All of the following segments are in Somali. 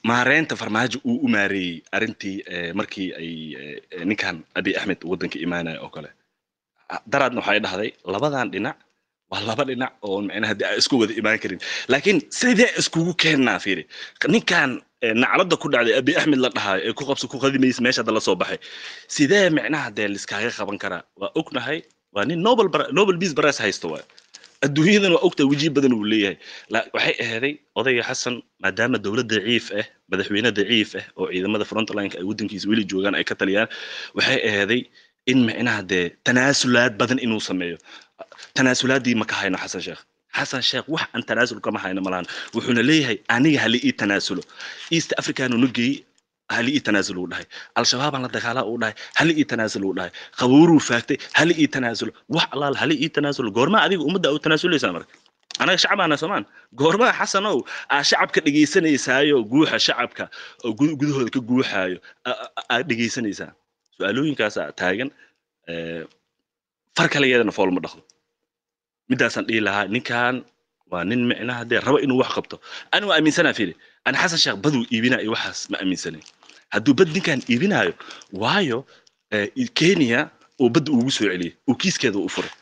maareynta farmaajo uu u maareeyey arrintii eh, markii ay eh, eh, ninkan abiy axmed waddanka imaanaya oo kale Ah, daraadna waxay dhahday labadan dhinac waa laba dhinac oo macnaha dee aan isku wada imaan karin laakiin sidee iskugu keennaa fiiri ninkan eh, naclada ku dhacday abiy axmed la dhahayo ee ku qabso ku qadimaysa meesha hadda la soo baxay sidee micnaha dee liskaaga qaban karaa waa ognahay waa nin nobel Pri- nobel peace prize haysto waay adduunyadan waa ogtahay wejiyo badan uu leeyahay La- waxay aheeday odayga xasan maadaama dowlad daciif ah madaxweyne daciif ah oo ciidamada frontlineka ay waddankiisa weli joogaan ay ka taliyaan waxay aheeday in micnaha dee tanaasulaad badan inuu sameeyo tanaasulaadii ma ka hayno xasan sheekh xasan sheekh wax aan tanaasul kama hayno malahan wuxuuna leeyahay aniga hali ii tanaasulo east african unu geeyey hali ii tanaasul uu dhahay al-shabaabaan la dagaalaa uu dhahay hali ii tanaasul uu dhahay qabuuruu faagtay hali ii tanaasul wax allaal hali ii tanaasul goorma adiga ummadda u tanaasuleysaa marka anaga shacabaana soomaan goormaa xasanow aa shacabka dhegaysanaysaayoo guuxa shacabka oo gud- gudahooda ka guuxaayo aa- aa- aad dhegaysanaysaa su-aalooyinkaasaa taagan eh, far kale iyadana fool ma dhaqdo midaasaan dhihi lahaa ninkan waa nin micnaha dee raba inuu wax qabto ani waa aaminsanaa fili ani xasan sheekh baduu iibinayo waxaas ma aaminsanin hadduu bad ninkan iibinayo waayo eh, kenya uu badda ugu soo celiyey uu kiiskeeda u furay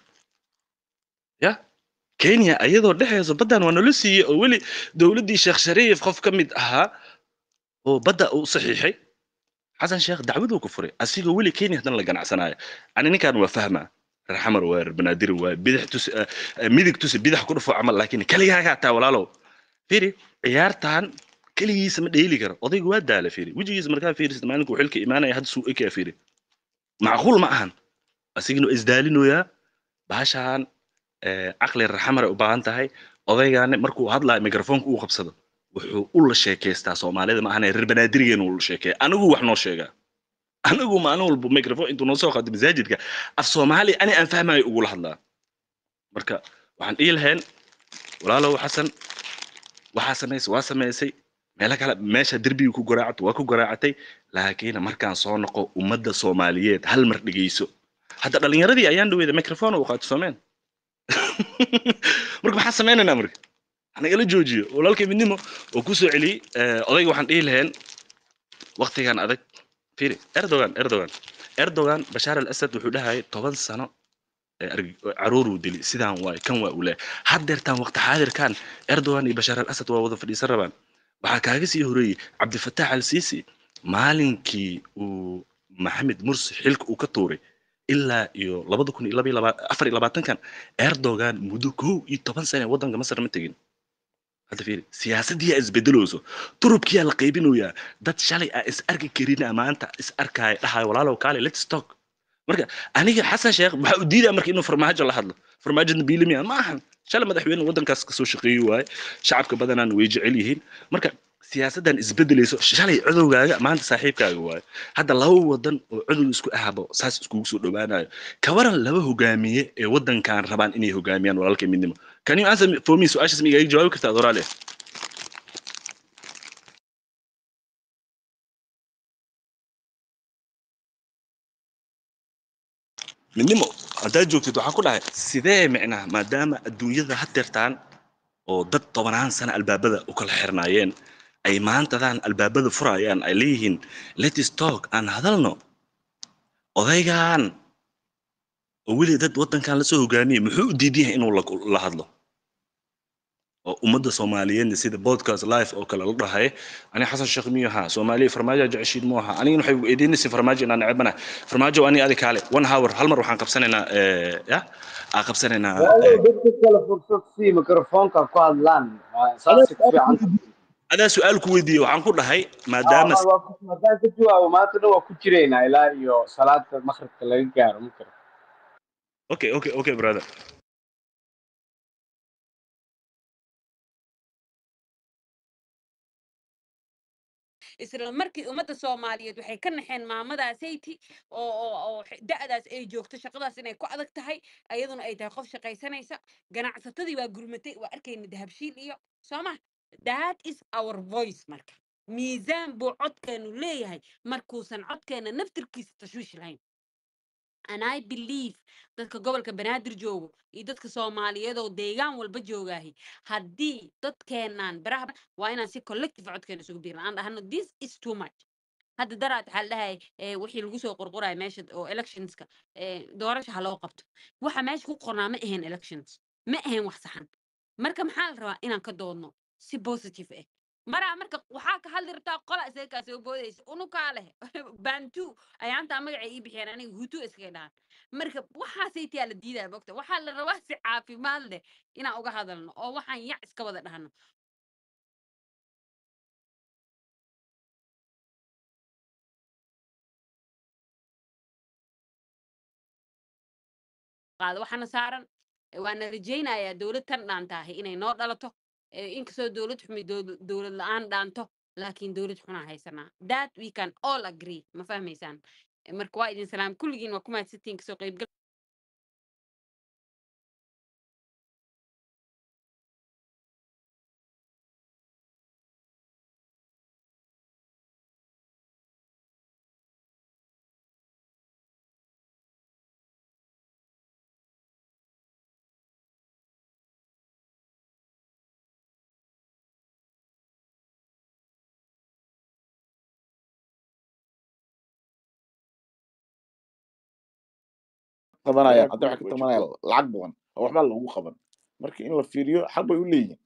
ya kenya ayadoo dhexeyso baddan waa nala siiyey oo weli dowladdii sheekh shariif qof ka mid ahaa oo badda u saxiixay xasan sheekh dacwaduu ku furay asigoo weli kenya haddana la ganacsanayo ani ninkan waa fahmaa reer xamar waa reer banaadir waa bidix tusi eh, eh, midig tusi bidix ku dhufo camal laakiin keligaaga hataa walaalow firi ciyaartan keligiisa ma dheeli karo odaygu waa daala firi wejigiisa markaa fiirisid maalinku xilka imaanaya hadda suu ekaa firi macquul ma ahan asigana waa isdaalinoyaa baashaan eh, caqli reer xamar ay u baahan tahay odaygaani markuu hadlaayo mikrofoonka uu qabsado wuxuu u la sheekaystaa soomaalida ma ahane reer banaadirigeen uu la sheekeeya anigu wax noo sheegaa anigu maalin walba microphone intuu noo soo qaado masaajidka af soomaali ani aan fahmayo ugula hadlaa marka waxaan dhihi lahayn walaalow xasan waxaa samaysay waa samaysay meelo kale meesha derbiga ku garaacto waa ku garaacatay laakiin markaan soo noqo ummadda soomaaliyeed hal mar dhegeyso hadda dhalinyaradii ayaan dhaweeda microphone u qaato soomeen marka maxaa sameynaynaa marka hanagala joojiyo walaalkay midnimo oo ku soo celiyey eh, odayga waxaan dhihi lahayn waktigan adag firi erdogan erdogan erdogan bashaar al asad wuxuu dhahayay toban sano ee arg- caruuruu dili sidaan waay kan waa uu leeyahay haddeertaan waqti xaadirkan erdogan iyo bashaar al asad waa wada fadhiisan rabaan waxaa kaaga sii horeeyey cabdifataax al siisi maalinkii uu maxamed mursi xilka uu ka tuuray ilaa iyo labada kun iyo laba iyo laba- afar iyo labaatankan erdogan muddo kow iyo toban sane waddanka masar ma tegin hadda fiiri siyaasaddiyaa isbedelooso turubkiyaa la qaybinoyaa dad shalay aa is arki karina maanta is arkaya dhahayo walaalow kaale let's talk marka aniga xasan sheekh waxaa u diidaya marka inuu farmaajo la hadlo farmaajona biilimiya ma ahan shalay madaxweyne waddankaas kasoo shaqeeyi waaye shacabka badanaan way jecel yihiin marka siyaasaddan isbedelayso shalay codowgaaga maanta saaxiibkaaga waaye hadda laba wadan oo codow isku ahabo saas iskugu soo dhowaanayo kawaran laba hogaamiye ee waddankan rabaan inay hogaamiyaan walaalkay midnimo can you answer me- for me su-aashaas ma igaaga jawaabi kartaa adoraale midnimo haddaad joogtid waxaan ku dhahay sidee micnaha maadaama adduunyada hadeertaan oo dad tobanaan sano albaabada u kala xirnaayeen ay maantadan albaabada furayaan ay leeyihiin letis talk aan hadalno odaygan oo weli dad waddankan lasoo hogaamiyey muxuu u diidan yahay inuu la, la hadlo oo ummadda soomaaliyeedna sida podcast live oo kale la dhahay ani xasan sheekh miyu ahaa soomaaliya farmaajo jeceshiid mu ahaa anigana waxay eedeynaysa farmaajo inaan necbana farmaajo ani adi kaale one hour hal mar waxaan qabsanaynaa eh, ya aa qabsanaynaa Walaalow eh, dadka kale fursad sii mikrofoonka ku hadlaan Waa saasi ku fiican adaa su-aal ku weydiiyey waxaan ku dhahay maadaama Ah, waa ku- haddaan ka jawaabo maanta dhan waa ku jiraynaa ilaa iyo salaada maqribka laga gaaro ma karo okay okay okay brother isla markii ummadda soomaaliyeed waxay ka naxeen maamadaasaytii oo oo oo x- da'daas ay joogto shaqadaas inay ku adag tahay ayaduna ay tahay qof shaqaysanaysa ganacsatadii waa gurmatay waa arkayna dahabshiil iyo soo ma that is our voice marka miisaan buu codkeenu leeyahay markuusan codkeena naftirkiisa tashwiish lahayn and i believe dadka gobolka banaadir joogo iyo dadka soomaaliyeed oo deegaan walba joogaahi haddii dadkeenaan baraha waa inaan si collective codkeena isugu biirna aan dhahno this is too much hadda daraad waxaa la dhahay eh, wixii lagu soo qorqoraya meesha oo electionska eh, doorasha ha loo qabto waxa meesha ku qornaa ma ahayn elections ma ahayn wax saxan marka maxaa la rabaa inaan ka doodno si positive ah maraa marka waxaa ka hadli rabtaa qola isaga kaa soo boodaysa unukaa leh bantu ayaantaa magacay ii bixiyeen aniga hutu iskaga dhahan marka waxaasaytiyaa la diidaya mogta waxaa la rabaa si caafimaad leh inaan uga hadalno oo waxaan yac iska wada dhahno qaado waxaana saaran eh, waana rajaynayaa dowlad tan dhaantaahi inay noo dhalato eh, inkastoo dowlad xumi dowl- dowlad la-aan dhaanto laakiin dowlad xunaa haysanaa that we can all agree ma fahmaysaan Eh, marka waa idin salaam kulligiin waa ku mahadsantihiin kasoo qaybgal qabanaya wanaag hadda waxay ka way tabanaya jirto lacag badan oo waxba lagu qaban marka in la fiiriyo xaq bay u leeyihin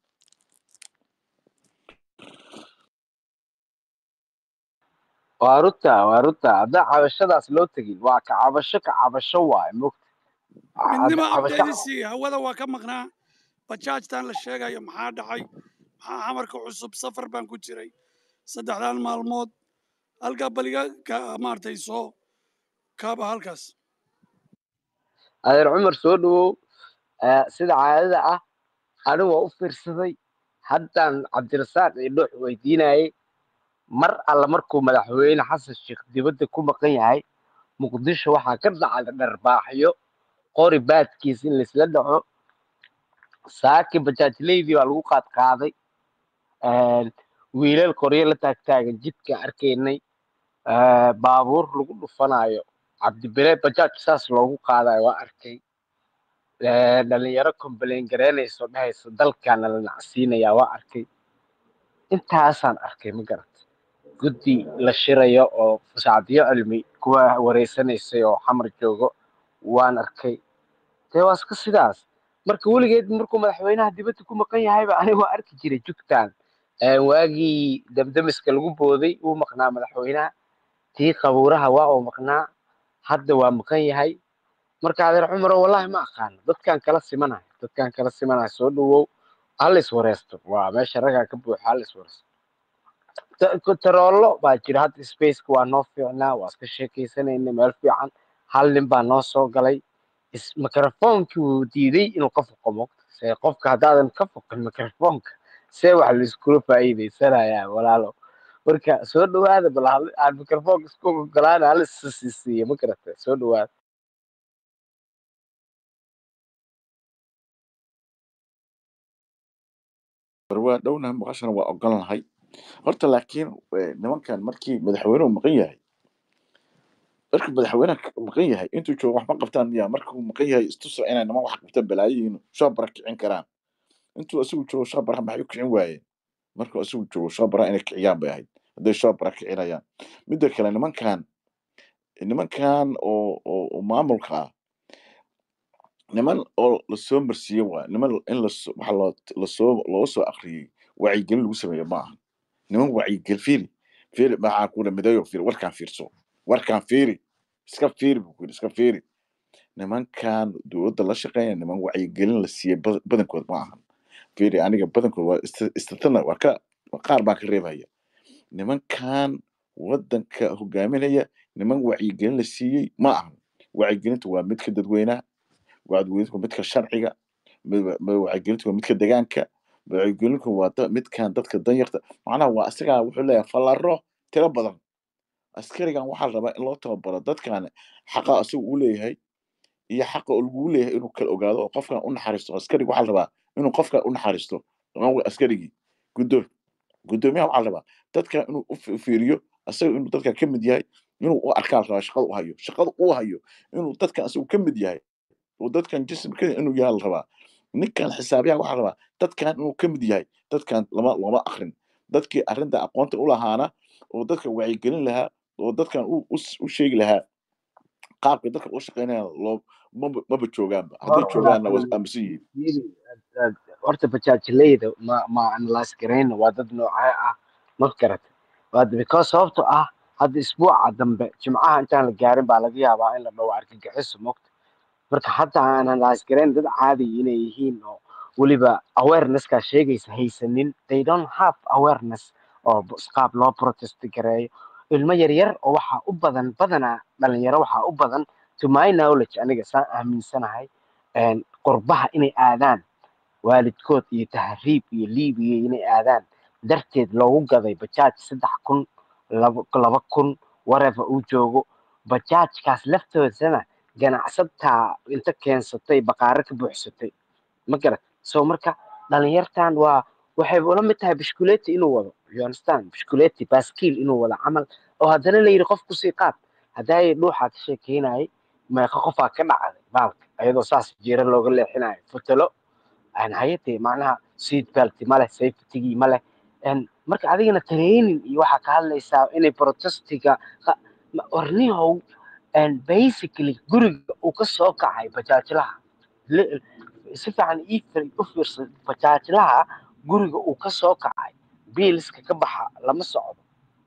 waa runta waa runta hadda cabashadaas loo tegin waa ka cabasho ka cabasho waaye mogta hadda midnimo cabasho abdaydisi hawada waa ka maqnaa bajaajtan la sheegayo maxaa dhacay maxaa xamarka cusub safar baan ku jiray saddexdan maalmood halkaa baliga ka maaragtay soo kaaba halkaas adeer cumar soo dhawow Eh, sida caadada ah anigu waa u fiirsaday haddaan cabdirasaaq iyo dhuux weydiinayay mar alla markuu madaxweyne xasan sheekh dibadda ku maqan yahay muqdisho waxaa ka dhacda dharbaaxyo qori baadkiis in laisla dhaco saaki bajaajleydii baa lagu qaad qaaday wiilal qoryo la taagtaagan jidka arkaynay Eh, baabuur lagu dhufanayo cabdibile bajaaj saas loogu qaadayo waa arkay Eh, dhalinyaro complain garaynayso dhahayso dalkaana la nacsiinaya waa arkay intaasaan arkay ma garat guddi la shirayo oo sacdiyo cilmi kuwa wareysanaysay oo xamar joogo waan arkay dee waa iska sidaas marka weligeed markuu madaxweynaha dibadda ku maqan yahayba aniga waa arki jiray jugtaan Eh, waagii damdamiska lagu booday wuu maqnaa madaxweynaha tii qabuuraha waa uu maqnaa hadda waa maqan yahay marka adeer cumaro wallahi ma aqaano dadkan kala simanayo dadkan kala simanayo soo dhawow halis wareysto waa meesha ragaa ka buuxa halis wareysto taroolo baa jira hadda spaceka waa noo fiicnaa waa iska sheekaysanayna meel fiican hal nin baa noo soo galay is- microphonkii wuu diiday inuu ka foqo mogta see qofka haddaadan ka foqin microfonka see wax laiskula faa'iidaysanayaa walaalo marka soo dhawaada bal hal- aan microfonka isku ogolaana halis siisiiya ma garata soo dhawaada waa dhownahay maqashana waa ogolnahay horta laakiin eh, nimankan markii madaxweynuhu maqan yahay markii madaxweynaha ka- maqan yahay intuu joogo wax ma qabtaan miya marka uu maqan yahay istusa inay niman wax qabtaan balaayihiin shabara kicin karaan intuu asigu joogo shabara maxay u kicin waayeen markuu asigu joogo shabara inay kiciyaan bay ahayd hadday shabara kicinayaan midda kale nimankan nimankan oo oo oo maamulka ah niman oo lasoo marsiiye waa niman in laso waxa loo lasoo loo soo akriyey wacyigelin lagu sameeyo ma aha niman wacyigel fiiri fiiri maxaa kuula midayo fiiri warkaan fiirso warkaan fiiri iska fiiri buu ku yidhi iska fiiri nimankan dowladda la shaqeeya niman wacyigelin la siiyey bad- badankood ma ahan fiiri aniga badankood waa ist- istatana waa ka qaar baan ka reebaya nimankan wadanka hogaaminaya niman wacyigelin la siiyey ma ahan wacyigelinta waa midka dadweynaha wacyigelinta waa midka sharciga mid- mid- wacyigelinta waa midka degaanka wacyigelinku waa da- midkan dadka danyarta macnaha waa isagaa wuxuu leeyahay fallaro tiro badan askarigan waxaa la rabaa in loo tababaro dadkan xaqa isagu u leeyahay iyo xaqa uu lagu leeyahay inuu kala ogaado oo qofkan u naxariisto askariga waxaa la rabaa inuu qofkan u naxariisto Waa askarigii guddoom guddoomiyaha waxaa la rabaa dadkan inuu u fi- fiiriyo asaga inuu dadka ka mid yahay inuu u arkaa la rabaa shaqada u hayo shaqada uu hayo inuu dadkan isagu ka mid yahay oo dadkan jismka inuu yahay la rabaa ninkan xisaabiyaha waxaa la rabaa dadkan inuu ka mid yahay dadkan lama lama akrin dadkii arrinta aqoonta u lahaana oo dadka wacyigelin lahaa oo dadkan u u- u sheegi lahaa qaabka dadka u shaqeynaya loo maba maba joogaanba hadday Hor- joogaanna waa horta aaminsan yihiin fiiri, ad- ad- horta bajaajileyda ma ma analyse garayna waa dad noocee ah ma garata waa because sababto ah hadda isbuuca dambe jimcaha intaan la gaarin baa laga yaabaa in la dhawo argagixiso mogta marka hadda aan analyse garayn dad caadi inay yihiin oo weliba awareness-kaa sheegaysa haysanin they don't have awareness oo b- qaab loo protest gareeyo ilmo yaryar oo waxaa u badan badanaa dhalinyaro waxaa u badan to my knowledge aniga saan aaminsanahay een, qurbaha inay aadaan waalidkood iyo tahriib iyo liibiya inay aadaan darteed loogu gaday bajaaj saddex kun laba laba kun whatever uu joogo bajaajkaas laftoodana ganacsataa inta keensatay baqaaro ka buuxsatay ma garat so marka dhalinyartan waa waxay ula mid tahay bishkuleeti inuu wado you understand bishkuleeti baaskiil inuu wado camal oo haddana la yidhi qof kusii qaad haddaay dhuuxaa ka sheekeynayay meeqa qofaa ka dhacday baalka ayadoo saas jiira looga leexinayo futalo aan hayatee macnaha seat belt ma leh safetygii ma leh En marka adigana training iyo waxaa ka hadlaysaa inay protestiga qa- ma- warnihow and basically guriga uu ka soo kacay bajaajlaha li- si fiican ii fir- u fiirsan bajaajlaha guriga uu ka soo kacay biilska ka baxa lama socdo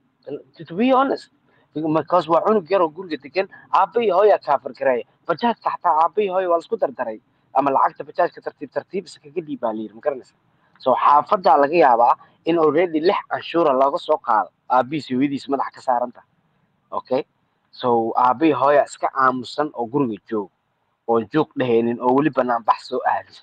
to to be honest because waa cunug yaroo guriga degan aabba iyo hooyaa kaafargareeya bajaajka xataa aabba iyo hooya waa laisku dardaray ama lacagta bajaajka tartiib tartiib iskaga dhiibaa layiri magaranaysa so xaafadaa laga yaabaa in already lix canshuura looga soo qaado aabbihiis iyo hooyadiis madaxa ka saaranta okay so aabba iyo hooya iska aamusan oo guriga joog oon joog dhehaynin oo weli banaan bax soo aadin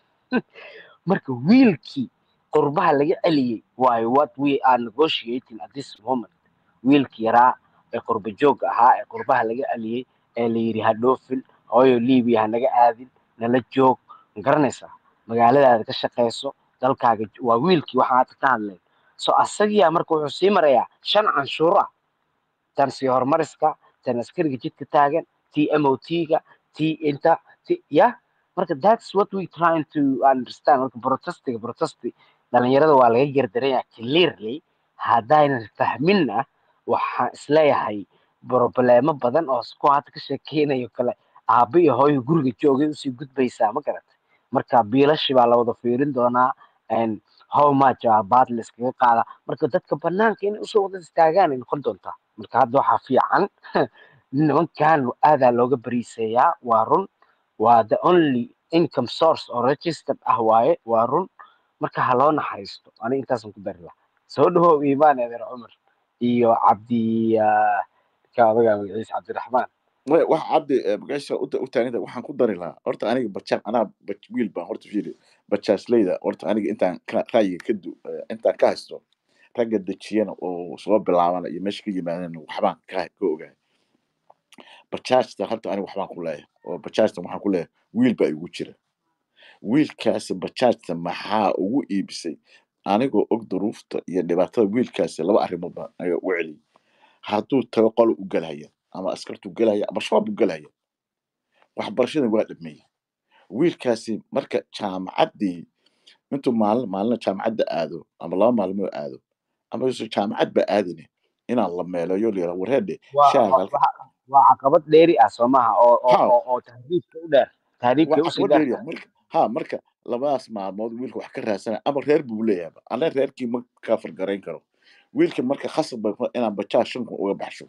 marka wiilkii qurbaha laga celiyey waayo what we are negotiating at this moment wiilkii yaraa ee qurba joogga ahaa ee qurbaha laga celiyey ee la yidhi ha dhoofin hooyo liibiya ha naga aadin nala joog ma garanaysaa magaaladaada ka shaqayso dalkaaga jo- waa wiilkii waxaan hadda ka hadlayn so asagiyaa marka wuxuu sii marayaa shan canshuur ah tan sii horumariska tan askariga jidka taagan tii mot-ga tii inta ti ya marka that's what we trying to understand marka protestiga protesti dhalinyarada waa laga gardaranya clearly haddaynan fahminna waxaan isleeyahay problemo badan oo ku hadda ka sheekeynayo kale aabba iyo hooyo guriga joogay usii gudbaysaa ma garatay marka biilashi baa la wada fiirin doonaa and how much aa baad la iskaga qaada marka dadka banaanka inay usoo wada istaagaan ay noqon doontaa marka hadda waxaa fiican nimankan aadaa looga bariiseeyaa waa run waa the only income source oo registered ah waaye waa run marka ha loo naxariisto ani intaasan ku dari lahaa soo dhawow iimaan eedeer cumar iyo cabdi ah, ka odagaa magaciisa cabdiraxmaan Maya, wax cabdi eh, magaasha u u taaganta waxaan ku dari lahaa horta aniga bajaaj anaa baj- wiil baan horta fiiri bajaajleyda horta aniga intaan ka ra'yiga ka du eh, intaan ka haysto ragga dejiyana oo soo bilaabana iyo meesha ka yimaadana waxbaan ka ka ogahay bajaajta horta aniga waxbaan ku leeyahay oo bajaajta waxaan ku leeyahay wiil baa igu jira wiilkaasi bajaajta maxaa ugu iibisay anigoo og duruufta iyo dhibaatada wiilkaasi laba arrimood baan aniga ugu celiyay hadduu tago qolo u gelaya ama askartu gelaya ama shabaab u gelaya waxbarashada waa dhameeyey wiilkaasi marka jaamacaddii intuu maalin maalina jaamacadda aado ama laba maalmood aado ama isu jaamacad ba aadine inaan la meeleeyo layira wareedhe waa shaaga waa halka waa- waa caqabad dheeri ah soo maaha oo oo ha oo oo tahriibka u dheer tahriibkay waa usii caqabad dheer dheeriya marka ha marka labadaas maalmood wiilka wax ka raadsanaya ama reer buu leeyahay ana reerkii ma ka fargarayn karo wiilka marka khasab bay ku- inaan bajaaj shan kun uga baxsho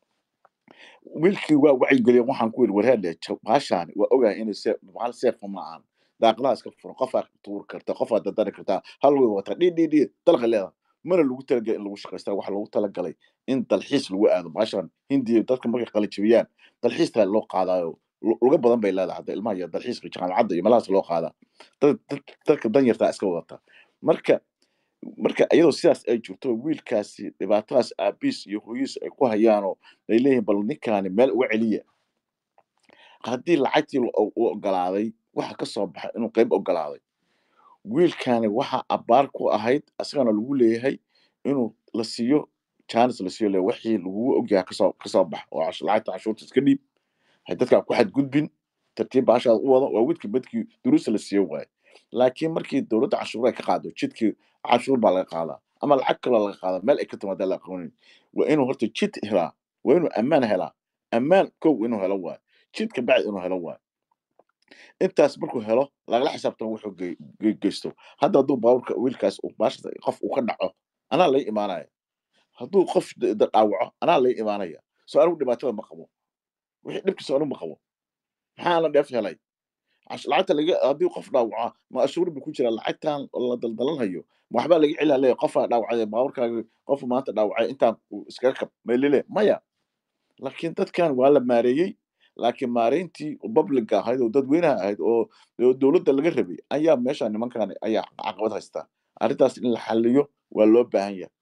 wiilkii waa wacyigeliya waxaan ku yidhi wareedhe baashaani waa ogahay inay see hal seefa ma ahan daaqadaha iska furan qofaa tuuri karta qofaa dadari kartaa hal way wata dhi dhi dhi dalqa leedahay mana lagu talagalay in lagu shaqaystaa waxaa loogu talagalay in dalxiis lagu aado baashaan hindiya dadka markay qalajabiyaan dalxiistaa loo qaadaayo lu- luga badan bay leedahay hadda ilmaha iyo dalxiiska jaamacadda iyo meelahaas loo qaadaa dad dad- dadka danyartaa iska wadata marka marka iyadoo sidaas ay jirto wiilkaasi dhibaatadaas aabiis iyo hooyiis ay ku hayaanoo ay leeyihiin bal ninkaani meel uga celiya haddii lacagtii la- u u ogolaaday waxa ka soo baxay inuu qayb ogolaaday wiilkaani waxa abbaar ku ahayd asagana lagu leeyahay inuu la siiyo chance la siiyo le wixii lagugu ogyahay kasoo kasoo bax oo cash- lacagta cashuurta iska dhiib hay dadkaa ku xadgudbin tartiib baashaada u wada waa widkii badkii duruusta la siiyo waaye laakiin markii dowladda cashuur ay ka qaado jidkii cashuur baa laga qaadaa ama lacag kaloo laga qaadaa meel ay ka timaada la aqoonin waa inuu horta jid helaa waa inuu ammaan helaa ammaan kow inuu helo waaye jidka bacdi inuu helo waaye intaas markuu helo lagala xisaabtamo wuxuu ge- ge- geysto hadda hadduu baaburka wiilkaas uu baashas qof uu ka dhaco anaa lay imaanaya hadduu qof d- d- dhaawaco anaa lay imaanaya soo anigu dhibaatada ma qabo wixii dhibkiisa anigu ma qabo maxaa la dheef helay cash- lacagta laga haddii qof dhaawaca ma ashuur bu ku jira lacagtan la daldalanhayo ma waxbaa laga celaa leeya qofaa dhaawacay baaburkaaga qofu maanta dhaawacay intaan uu iskaga kab maylile maya laakiin dadkan waa la maareeyey laakiin maareyntii publica ahayd oo dadweynaha ahayd oo oo dowladda laga rabay ayaa meesha nimankan ayaa caqabad haysta arrintaas in la xaliyo waa loo baahan yahay